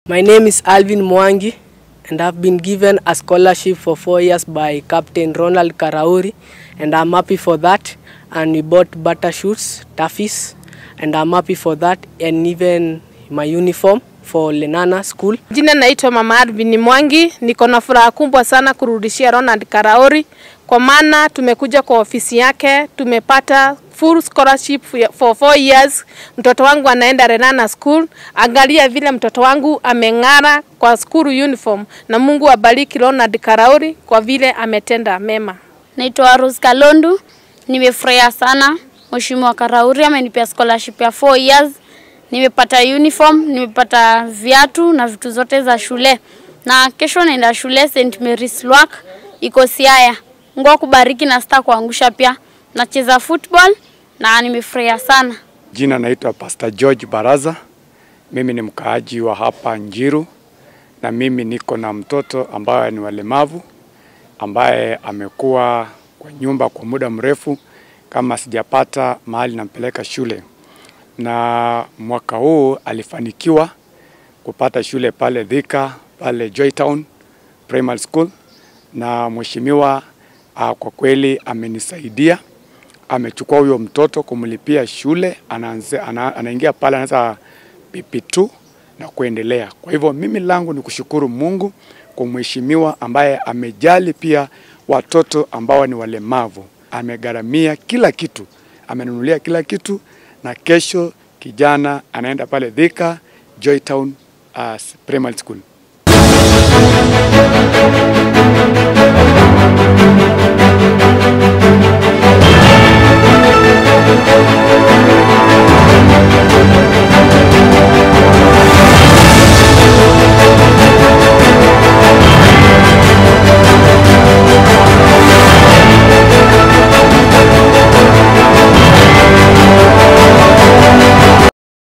My name is Alvin Mwangi and I've been given a scholarship for four years by Captain Ronald Karauri and I'm happy for that and we bought butter shoots, taffies and I'm happy for that and even my uniform for Lenana school. Jina naitwa Mama Alvin Mwangi. Niko na furaha kubwa sana kurudishia Ronald Karaori kwa maana tumekuja kwa ofisi yake, tumepata full scholarship for four years. Mtoto wangu anaenda Renana school. Angalia vile mtoto wangu ameng'ara kwa school uniform, na Mungu abariki Ronald Karaori kwa vile ametenda mema. Naitwa Rose Kalondu. Nimefurahia sana Mheshimiwa Karauri amenipea scholarship ya 4 years. Nimepata uniform, nimepata viatu na vitu zote za shule, na kesho naenda shule St Mary's Lwak iko Siaya. Mungu akubariki na sita kuangusha pia. Nacheza football na nimefurahia sana. Jina naitwa Pastor George Baraza. Mimi ni mkaaji wa hapa Njiru na mimi niko na mtoto ambaye ni walemavu ambaye amekuwa kwa nyumba kwa muda mrefu kama sijapata mahali nampeleka shule, na mwaka huu alifanikiwa kupata shule pale Thika pale Joytown Primary School, na mheshimiwa uh, kwa kweli amenisaidia amechukua huyo mtoto kumlipia shule, anaanza, ana, anaingia pale anaanza PP2 na kuendelea. Kwa hivyo mimi langu ni kushukuru Mungu kwa mheshimiwa ambaye amejali pia watoto ambao ni walemavu, amegharamia kila kitu, amenunulia kila kitu, na kesho kijana anaenda pale Thika Joytown uh, Primary School.